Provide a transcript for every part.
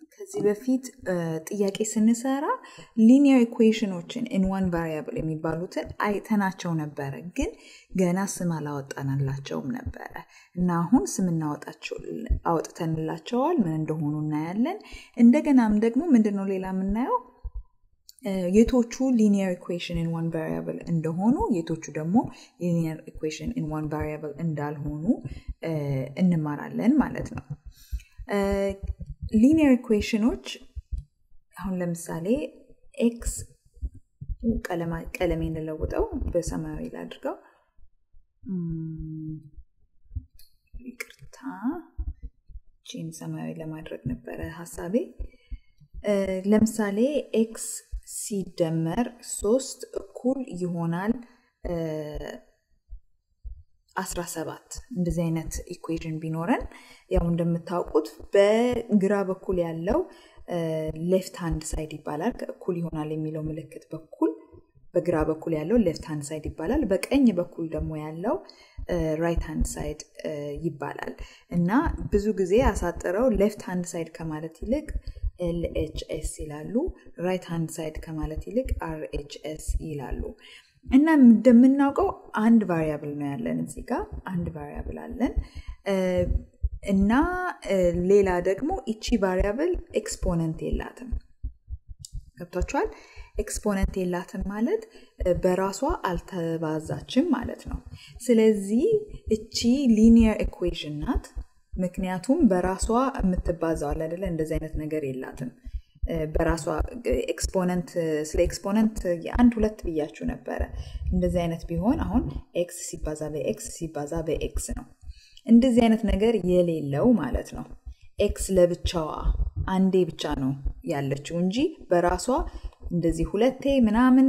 ከዚህ በፊት ጥያቄ ስንሰራ ሊኒየር ኢኩዌሽኖችን ኢን ዋን ቫሪያብል የሚባሉትን አይተናቸው ነበረ፣ ግን ገና ስም አላወጣንላቸውም ነበረ እና አሁን ስም አወጥተንላቸዋል። ምን እንደሆኑ እናያለን። እንደገናም ደግሞ ምንድነው ሌላ የምናየው የቶቹ ሊኒየር ኢኩዌሽን ኢን ዋን ቫሪያብል እንደሆኑ የቶቹ ደግሞ ሊኒየር ኢኩዌሽን ኢን ዋን ቫሪያብል እንዳልሆኑ እንማራለን ማለት ነው። ሊኒየር ኢኩዌሽኖች አሁን ለምሳሌ ኤክስ ቀለሜ እንለውጠው በሰማያዊ ላድርገው። ይቅርታ ቺን ሰማያዊ ለማድረግ ነበረ ሀሳቤ። ለምሳሌ ኤክስ ሲደመር ሶስት እኩል ይሆናል 17 እንደዚህ አይነት ኢኩዌዥን ቢኖረን ያው እንደምታውቁት በግራ በኩል ያለው ሌፍት ሃንድ ሳይድ ይባላል። እኩል ይሆናል የሚለው ምልክት በኩል በግራ በኩል ያለው ሌፍት ሃንድ ሳይድ ይባላል። በቀኝ በኩል ደግሞ ያለው ራይት ሃንድ ሳይድ ይባላል እና ብዙ ጊዜ አሳጥረው ሌፍት ሃንድ ሳይድ ከማለት ይልቅ ኤልኤችኤስ ይላሉ። ራይት ሃንድ ሳይድ ከማለት ይልቅ አርኤችኤስ ይላሉ። እና እንደምናውቀው አንድ ቫሪያብል ነው ያለን እዚህ ጋር አንድ ቫሪያብል አለን እና ሌላ ደግሞ ይቺ ቫሪያብል ኤክስፖነንት የላትም። ገብቷችኋል? ኤክስፖነንት የላትም ማለት በራሷ አልተባዛችም ማለት ነው። ስለዚህ እቺ ሊኒየር ኢኩዌሽን ናት። ምክንያቱም በራሷ የምትባዛው አለ አይደለ? እንደዚህ አይነት ነገር የላትም። በራሷ ኤክስፖነንት ስለ ኤክስፖነንት የአንድ ሁለት ብያችሁ ነበረ። እንደዚህ አይነት ቢሆን አሁን ኤክስ ሲባዛ በኤክስ ሲባዛ በኤክስ ነው። እንደዚህ አይነት ነገር የሌለው ማለት ነው። ኤክስ ለብቻዋ አንዴ ብቻ ነው ያለችው እንጂ በራሷ እንደዚህ ሁለቴ ምናምን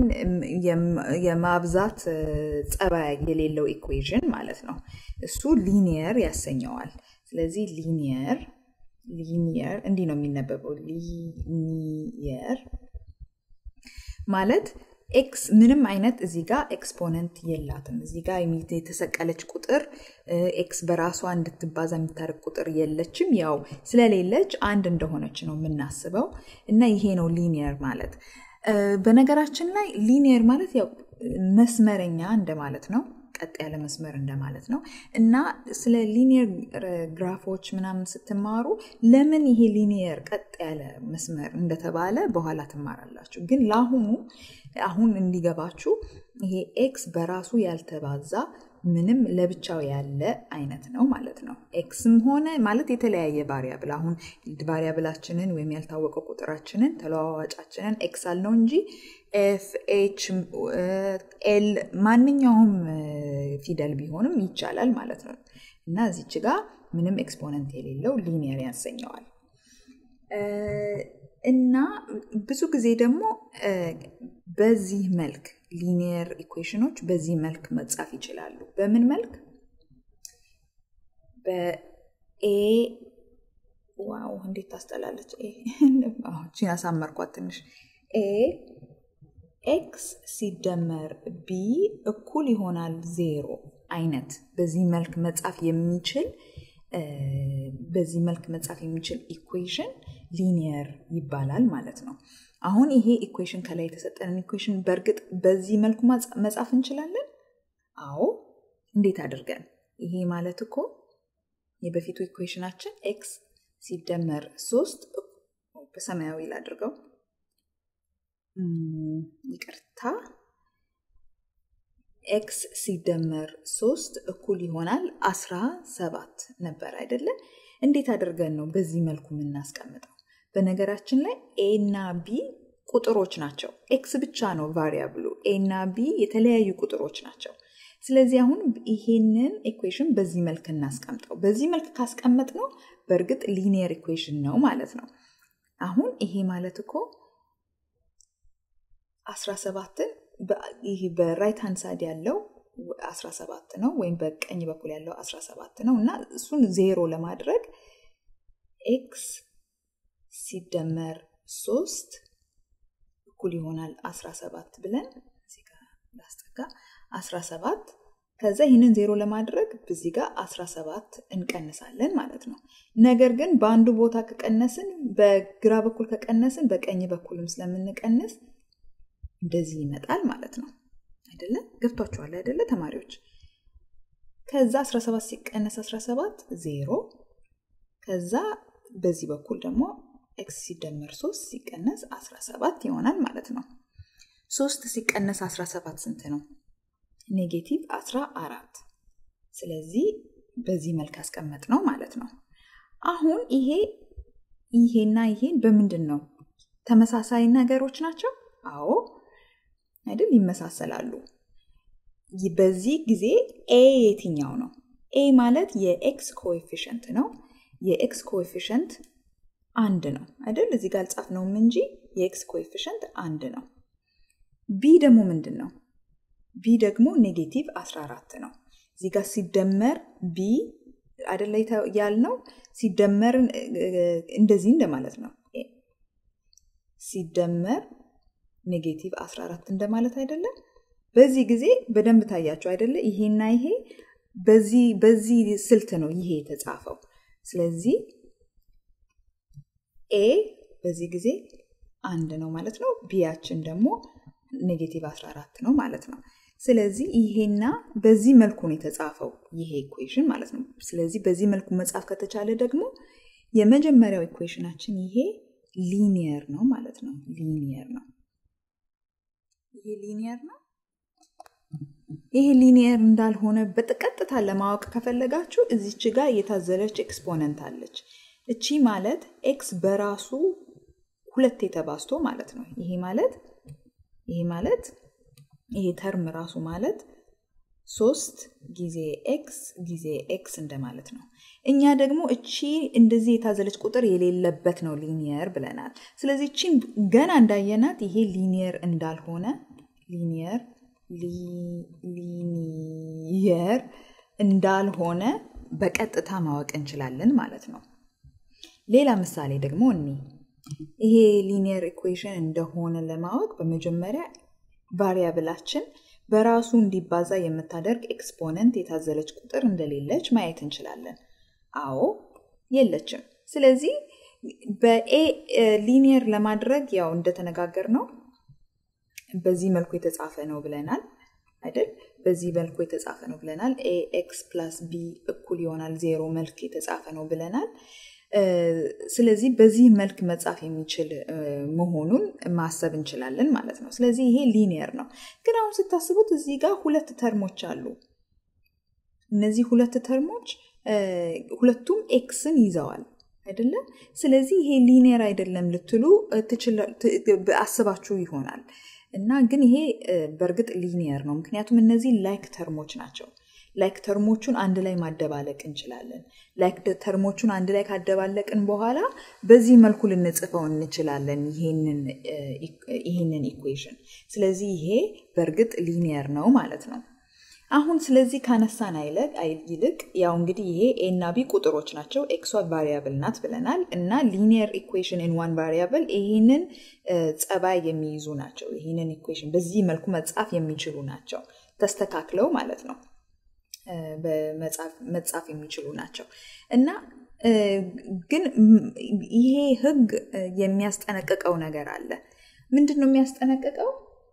የማብዛት ጸባይ የሌለው ኢኩዌዥን ማለት ነው። እሱ ሊኒየር ያሰኘዋል። ስለዚህ ሊኒየር ሊኒየር እንዲህ ነው የሚነበበው። ሊኒየር ማለት ኤክስ ምንም አይነት እዚህ ጋር ኤክስፖነንት የላትም። እዚህ ጋር የተሰቀለች ቁጥር ኤክስ በራሷ እንድትባዛ የምታደርግ ቁጥር የለችም። ያው ስለሌለች አንድ እንደሆነች ነው የምናስበው እና ይሄ ነው ሊኒየር ማለት። በነገራችን ላይ ሊኒየር ማለት ያው መስመረኛ እንደማለት ነው። ቀጥ ያለ መስመር እንደማለት ነው እና ስለ ሊኒየር ግራፎች ምናምን ስትማሩ ለምን ይሄ ሊኒየር ቀጥ ያለ መስመር እንደተባለ በኋላ ትማራላችሁ። ግን ለአሁኑ አሁን እንዲገባችሁ ይሄ ኤክስ በራሱ ያልተባዛ ምንም ለብቻው ያለ አይነት ነው ማለት ነው። ኤክስም ሆነ ማለት የተለያየ ቫሪያብል አሁን ቫሪያብላችንን ወይም ያልታወቀው ቁጥራችንን ተለዋዋጫችንን ኤክስ አልነው እንጂ ኤፍ ኤች ኤል ማንኛውም ፊደል ቢሆንም ይቻላል ማለት ነው እና እዚች ጋር ምንም ኤክስፖነንት የሌለው ሊኒየር ያሰኘዋል እና ብዙ ጊዜ ደግሞ በዚህ መልክ ሊኒየር ኢኩዌሽኖች በዚህ መልክ መጻፍ ይችላሉ። በምን መልክ? በኤ ዋው እንዴት ታስጠላለች! ቺን አሳመርኳት ትንሽ ኤ ኤክስ ሲደመር ቢ እኩል ይሆናል ዜሮ አይነት በዚህ መልክ መጻፍ የሚችል በዚህ መልክ መጻፍ የሚችል ኢኩዌሽን ሊኒየር ይባላል ማለት ነው። አሁን ይሄ ኢኩዌሽን ከላይ የተሰጠንን ኢኩዌሽን በእርግጥ በዚህ መልኩ መጻፍ እንችላለን? አዎ። እንዴት አድርገን? ይሄ ማለት እኮ የበፊቱ ኢኩዌሽናችን ኤክስ ሲደመር ሶስት በሰማያዊ ላድርገው ይቅርታ ኤክስ ሲደመር ሶስት እኩል ይሆናል አስራ ሰባት ነበር አይደለ? እንዴት አድርገን ነው በዚህ መልኩ የምናስቀምጠው? በነገራችን ላይ ኤ እና ቢ ቁጥሮች ናቸው። ኤክስ ብቻ ነው ቫሪያብሉ። ኤ እና ቢ የተለያዩ ቁጥሮች ናቸው። ስለዚህ አሁን ይሄንን ኢኩዌሽን በዚህ መልክ እናስቀምጠው። በዚህ መልክ ካስቀመጥ ነው በእርግጥ ሊኒየር ኢኩዌሽን ነው ማለት ነው። አሁን ይሄ ማለት እኮ 17ን ይህ በራይት ሃንድ ሳይድ ያለው 17 ነው ወይም በቀኝ በኩል ያለው 17 ነው እና እሱን ዜሮ ለማድረግ ኤክስ ሲደመር ሶስት እኩል ይሆናል 17 ብለን ላስጠጋ 17 ከዛ ይህንን ዜሮ ለማድረግ በዚህ ጋር 17 እንቀንሳለን ማለት ነው። ነገር ግን በአንዱ ቦታ ከቀነስን በግራ በኩል ከቀነስን በቀኝ በኩልም ስለምንቀንስ እንደዚህ ይመጣል ማለት ነው። አይደለ? ገብቷችኋል አይደለ ተማሪዎች? ከዛ 17 ሲቀነስ 17 ዜሮ። ከዛ በዚህ በኩል ደግሞ ኤክስ ሲደመር 3 ሲቀነስ 17 ይሆናል ማለት ነው። 3 ሲቀነስ 17 ስንት ነው? ኔጌቲቭ 14። ስለዚህ በዚህ መልክ አስቀመጥ ነው ማለት ነው። አሁን ይሄ ይሄና ይሄን በምንድን ነው ተመሳሳይ ነገሮች ናቸው? አዎ አይደል? ይመሳሰላሉ። በዚህ ጊዜ ኤ የትኛው ነው? ኤ ማለት የኤክስ ኮኤፊሽንት ነው። የኤክስ ኮኤፊሽንት አንድ ነው አይደል? እዚህ ጋር አልጻፍነውም እንጂ የኤክስ ኮኤፊሽንት አንድ ነው። ቢ ደግሞ ምንድን ነው? ቢ ደግሞ ኔጌቲቭ 14 ነው። እዚህ ጋር ሲደመር ቢ አይደለ ያልነው ሲደመር እንደዚህ እንደማለት ነው። ሲደመር ኔጌቲቭ 14 እንደማለት አይደለም። በዚህ ጊዜ በደንብ ታያቸው አይደለ? ይሄና ይሄ በዚህ በዚህ ስልት ነው ይሄ የተጻፈው። ስለዚህ ኤ በዚህ ጊዜ አንድ ነው ማለት ነው። ቢያችን ደግሞ ኔጌቲቭ 14 ነው ማለት ነው። ስለዚህ ይሄና በዚህ መልኩ ነው የተጻፈው ይሄ ኢኩዌሽን ማለት ነው። ስለዚህ በዚህ መልኩ መጻፍ ከተቻለ ደግሞ የመጀመሪያው ኢኩዌሽናችን ይሄ ሊኒየር ነው ማለት ነው። ሊኒየር ነው። ይሄ ሊኒየር ነው። ይሄ ሊኒየር እንዳልሆነ በቀጥታ ለማወቅ ከፈለጋችሁ እዚች ጋር የታዘለች ኤክስፖነንት አለች። እቺ ማለት ኤክስ በራሱ ሁለት የተባዝቶ ማለት ነው። ይሄ ማለት ይሄ ማለት ይሄ ተርም ራሱ ማለት ሶስት ጊዜ ኤክስ ጊዜ ኤክስ እንደማለት ነው። እኛ ደግሞ እቺ እንደዚህ የታዘለች ቁጥር የሌለበት ነው ሊኒየር ብለናል። ስለዚህ እቺን ገና እንዳየናት ይሄ ሊኒየር እንዳልሆነ ሊኒየር ሊኒየር እንዳልሆነ በቀጥታ ማወቅ እንችላለን ማለት ነው። ሌላ ምሳሌ ደግሞ እኒ ይሄ ሊኒየር ኢኩዌሽን እንደሆነ ለማወቅ በመጀመሪያ ቫሪያብላችን በራሱ እንዲባዛ የምታደርግ ኤክስፖነንት የታዘለች ቁጥር እንደሌለች ማየት እንችላለን። አዎ የለችም። ስለዚህ በኤ ሊኒየር ለማድረግ ያው እንደተነጋገር ነው በዚህ መልኩ የተጻፈ ነው ብለናል አይደል? በዚህ መልኩ የተጻፈ ነው ብለናል። ኤ ኤክስ ፕላስ ቢ እኩል ይሆናል ዜሮ መልክ የተጻፈ ነው ብለናል። ስለዚህ በዚህ መልክ መጻፍ የሚችል መሆኑን ማሰብ እንችላለን ማለት ነው። ስለዚህ ይሄ ሊኒየር ነው። ግን አሁን ስታስቡት እዚህ ጋር ሁለት ተርሞች አሉ። እነዚህ ሁለት ተርሞች ሁለቱም ኤክስን ይዘዋል አይደለም። ስለዚህ ይሄ ሊኒየር አይደለም ልትሉ አስባችሁ ይሆናል እና ግን ይሄ በእርግጥ ሊኒየር ነው። ምክንያቱም እነዚህ ላይክ ተርሞች ናቸው። ላይክ ተርሞቹን አንድ ላይ ማደባለቅ እንችላለን። ላይክ ተርሞቹን አንድ ላይ ካደባለቅን በኋላ በዚህ መልኩ ልንጽፈው እንችላለን ይህንን ኢኩዌሽን። ስለዚህ ይሄ በእርግጥ ሊኒየር ነው ማለት ነው። አሁን ስለዚህ ካነሳን አይለቅ ይልቅ ያው እንግዲህ ይሄ ኤ እና ቢ ቁጥሮች ናቸው። ኤክሷ ቫሪያብል ናት ብለናል እና ሊኒየር ኢኩዌሽን ኢን ዋን ቫሪያብል ይህንን ጸባይ የሚይዙ ናቸው። ይህንን ኢኩዌሽን በዚህ መልኩ መጻፍ የሚችሉ ናቸው። ተስተካክለው ማለት ነው መጻፍ የሚችሉ ናቸው እና ግን ይሄ ህግ የሚያስጠነቅቀው ነገር አለ። ምንድን ነው የሚያስጠነቅቀው?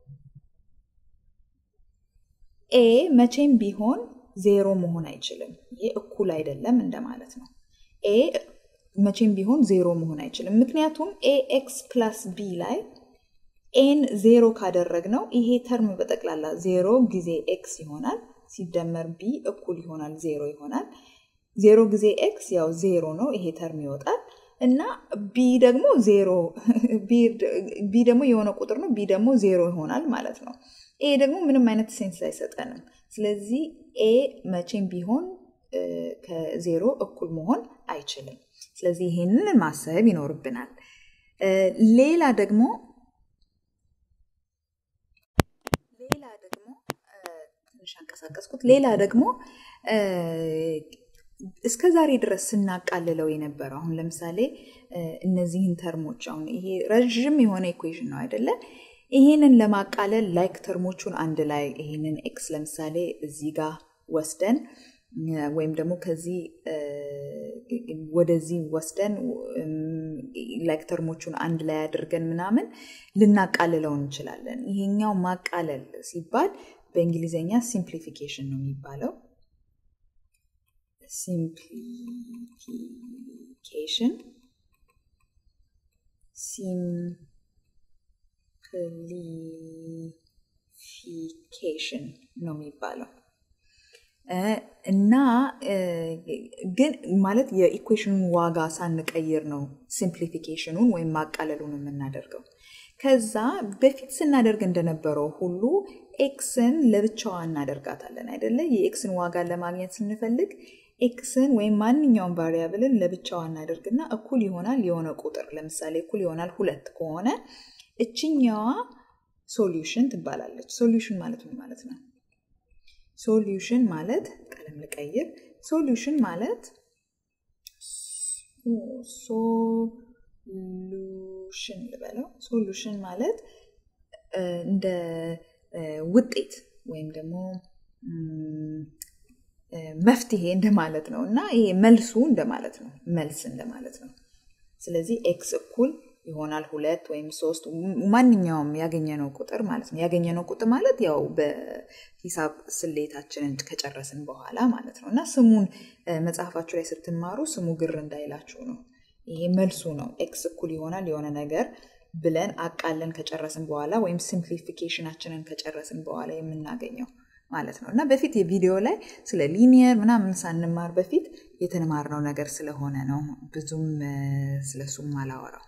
ኤ መቼም ቢሆን ዜሮ መሆን አይችልም። ይሄ እኩል አይደለም እንደማለት ነው። ኤ መቼም ቢሆን ዜሮ መሆን አይችልም። ምክንያቱም ኤ ኤክስ ፕላስ ቢ ላይ ኤን ዜሮ ካደረግነው ይሄ ተርም በጠቅላላ ዜሮ ጊዜ ኤክስ ይሆናል ሲደመር ቢ እኩል ይሆናል ዜሮ ይሆናል። ዜሮ ጊዜ ኤክስ ያው ዜሮ ነው፣ ይሄ ተርም ይወጣል እና ቢ ደግሞ ዜሮ ቢ ደግሞ የሆነ ቁጥር ነው፣ ቢ ደግሞ ዜሮ ይሆናል ማለት ነው። ኤ ደግሞ ምንም አይነት ሴንስ አይሰጠንም። ስለዚህ ኤ መቼም ቢሆን ከዜሮ እኩል መሆን አይችልም። ስለዚህ ይሄንን ማሰብ ይኖርብናል። ሌላ ደግሞ ሌላ ደግሞ ትንሽ አንቀሳቀስኩት። ሌላ ደግሞ እስከ ዛሬ ድረስ ስናቃልለው የነበረው አሁን ለምሳሌ እነዚህን ተርሞች አሁን ይሄ ረዥም የሆነ ኢኩዌሽን ነው አይደለ? ይህንን ለማቃለል ላይክ ተርሞቹን አንድ ላይ ይህንን ኤክስ ለምሳሌ እዚህ ጋር ወስደን ወይም ደግሞ ከዚህ ወደዚህ ወስደን ላይክ ተርሞቹን አንድ ላይ አድርገን ምናምን ልናቃልለው እንችላለን። ይሄኛው ማቃለል ሲባል በእንግሊዝኛ ሲምፕሊፊኬሽን ነው የሚባለው። ሲምፕሊፊኬሽን ሲምፕሊፊኬሽን ነው የሚባለው እና ግን ማለት የኢኩዌሽኑን ዋጋ ሳንቀይር ነው ሲምፕሊፊኬሽኑን ወይም ማቃለሉን የምናደርገው። ከዛ በፊት ስናደርግ እንደነበረው ሁሉ ኤክስን ለብቻዋ እናደርጋታለን አይደለ? የኤክስን ዋጋ ለማግኘት ስንፈልግ ኤክስን ወይም ማንኛውም ቫሪያብልን ለብቻዋ እናደርግና እኩል ይሆናል የሆነ ቁጥር ለምሳሌ እኩል ይሆናል ሁለት ከሆነ እችኛዋ ሶሉሽን ትባላለች። ሶሉሽን ማለት ምን ማለት ነው? ሶሉሽን ማለት ቀለም ልቀይር። ሶሉሽን ማለት ሶሉሽን ልበለው። ሶሉሽን ማለት እንደ ውጤት ወይም ደግሞ መፍትሄ እንደማለት ነው እና ይሄ መልሱ እንደማለት ነው። መልስ እንደማለት ነው። ስለዚህ ኤክስ እኩል ይሆናል ሁለት ወይም ሶስት ማንኛውም ያገኘነው ቁጥር ማለት ነው። ያገኘነው ቁጥር ማለት ያው በሂሳብ ስሌታችንን ከጨረስን በኋላ ማለት ነው እና ስሙን መጽሐፋችሁ ላይ ስትማሩ ስሙ ግር እንዳይላችሁ ነው። ይሄ መልሱ ነው። ኤክስ እኩል ይሆናል የሆነ ነገር ብለን አቃለን ከጨረስን በኋላ ወይም ሲምፕሊፊኬሽናችንን ከጨረስን በኋላ የምናገኘው ማለት ነው እና በፊት የቪዲዮ ላይ ስለ ሊኒየር ምናምን ሳንማር በፊት የተማርነው ነገር ስለሆነ ነው ብዙም ስለሱም አላወራው።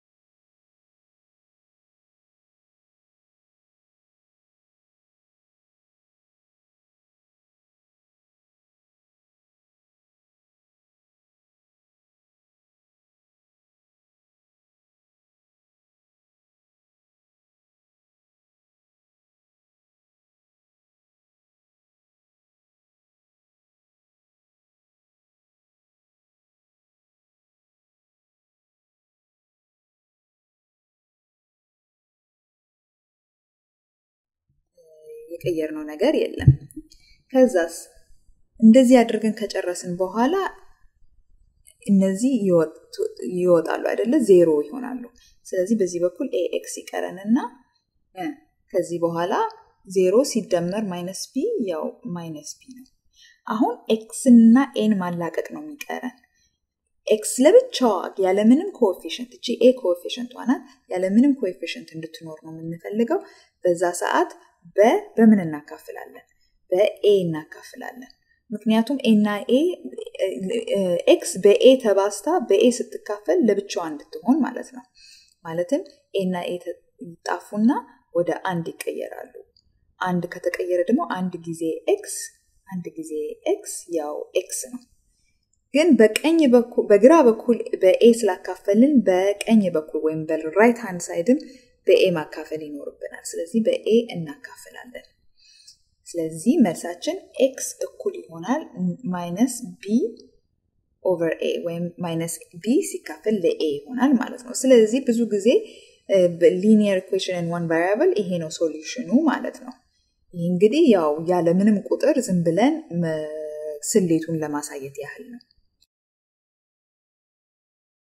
የቀየርነው ነገር የለም። ከዛስ እንደዚህ አድርገን ከጨረስን በኋላ እነዚህ ይወጣሉ አይደለ? ዜሮ ይሆናሉ። ስለዚህ በዚህ በኩል ኤኤክስ ይቀረንና ከዚህ በኋላ ዜሮ ሲደመር ማይነስ ቢ ያው ማይነስ ቢ ነው። አሁን ኤክስ እና ኤን ማላቀቅ ነው የሚቀረን። ኤክስ ለብቻዋ ያለምንም ኮኤፊሽንት እቺ ኤ ኮኤፊሽንቷ ናት። ያለምንም ኮኤፊሽንት እንድትኖር ነው የምንፈልገው። በዛ ሰዓት በ በምን እናካፍላለን? በኤ እናካፍላለን። ምክንያቱም ኤና ኤ ኤክስ በኤ ተባስታ በኤ ስትካፈል ለብቻዋ እንድትሆን ማለት ነው። ማለትም ኤና ኤ ይጣፉና ወደ አንድ ይቀየራሉ። አንድ ከተቀየረ ደግሞ አንድ ጊዜ ኤክስ አንድ ጊዜ ኤክስ ያው ኤክስ ነው። ግን በቀኝ በኩል በግራ በኩል በኤ ስላካፈልን በቀኝ በኩል ወይም በራይት ሃንድ ሳይድም በኤ ማካፈል ይኖርብናል። ስለዚህ በኤ እናካፍላለን። ስለዚህ መልሳችን ኤክስ እኩል ይሆናል ማይነስ ቢ ኦቨር ኤ ወይም ማይነስ ቢ ሲካፈል ለኤ ይሆናል ማለት ነው። ስለዚህ ብዙ ጊዜ ሊኒየር ኢኩዌሽን ዋን ቫሪያብል ይሄ ነው ሶሉሽኑ ማለት ነው። ይህ እንግዲህ ያው ያለምንም ቁጥር ዝም ብለን ስሌቱን ለማሳየት ያህል ነው።